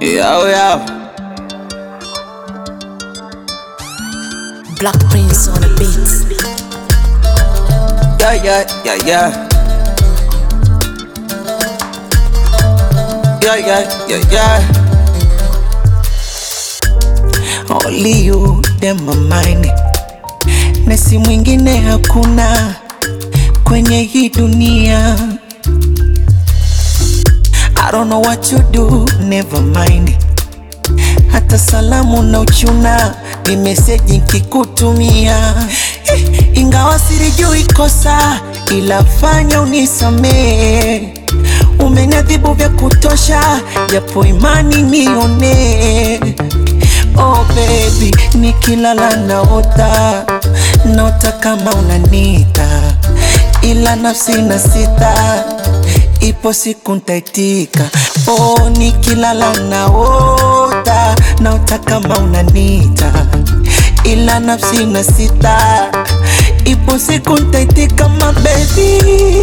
Yo, yo. Black Prince on the beat. Yeah, yeah, yeah, yeah. Yeah, yeah, yeah, yeah. Only you dem my mind. Na si mwingine hakuna kwenye hii dunia. I don't know what you do, never mind. Hata salamu na uchuna ni meseji nkikutumia, Eh, ingawa silijui kosa, ila fanya unisamee. Umenadhibu vya kutosha, japo imani nione. Oh baby, nikilala naota, naota kama unanita, ila nafsi na sita ipo siku ntaitika. Oh, nikilala naota, naota kama unanita, ila nafsi na sita, ipo siku ntaitika, my baby.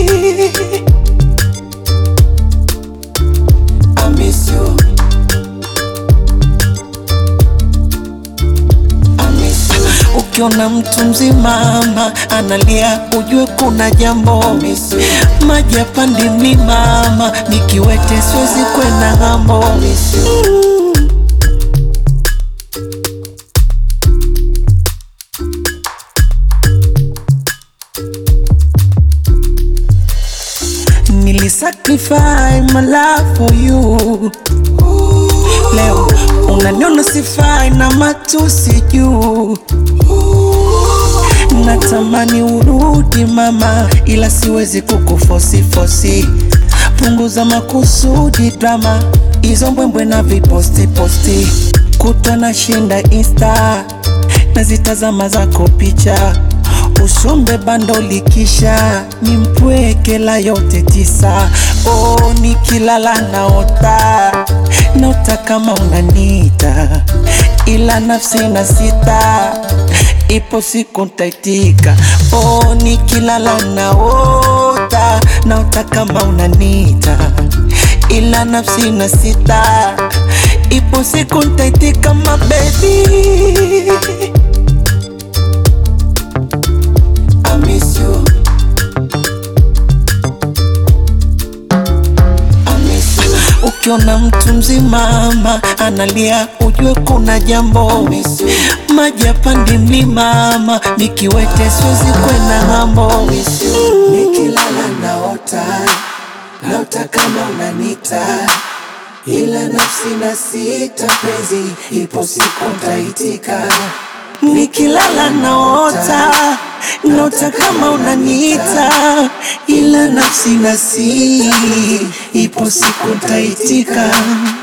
I miss you. I miss you. Ukiona mtu mzima ama analia, ujue kuna jambo. Maji yapandi mlimama, nikiwete siwezi kwenda ng'ambo. Mm. Nilisacrifice my life for you. Leo unaniona sifai na matusi juu. Natamani urudi mama, ila siwezi kukufosi fosi. Punguza makusudi drama, hizo mbwembwe na viposti posti. Kutwa na shinda insta, nazitazama zako picha usombe bando likisha ni mpwekela yote tisa. Oh, nikilala naota naota kama unanita, ila nafsi na sita, ipo siku ntaitika. Oh, nikilala naota naota kama unanita, ila nafsi na sita, ipo siku ntaitika, my baby. I miss you. I miss you. Ukiona mtu mzima ama analia, ujue kuna jambo. Maji yapandi mlimama, nikiwete siwezi kwenda ng'ambo. Nikilala naota, naota kama unanita, ila nafsi na sita, penzi ipo siku ntaitika. Nikilala naota, naota kama unaniita, ila nafsi na si, ipo siku ntaitika.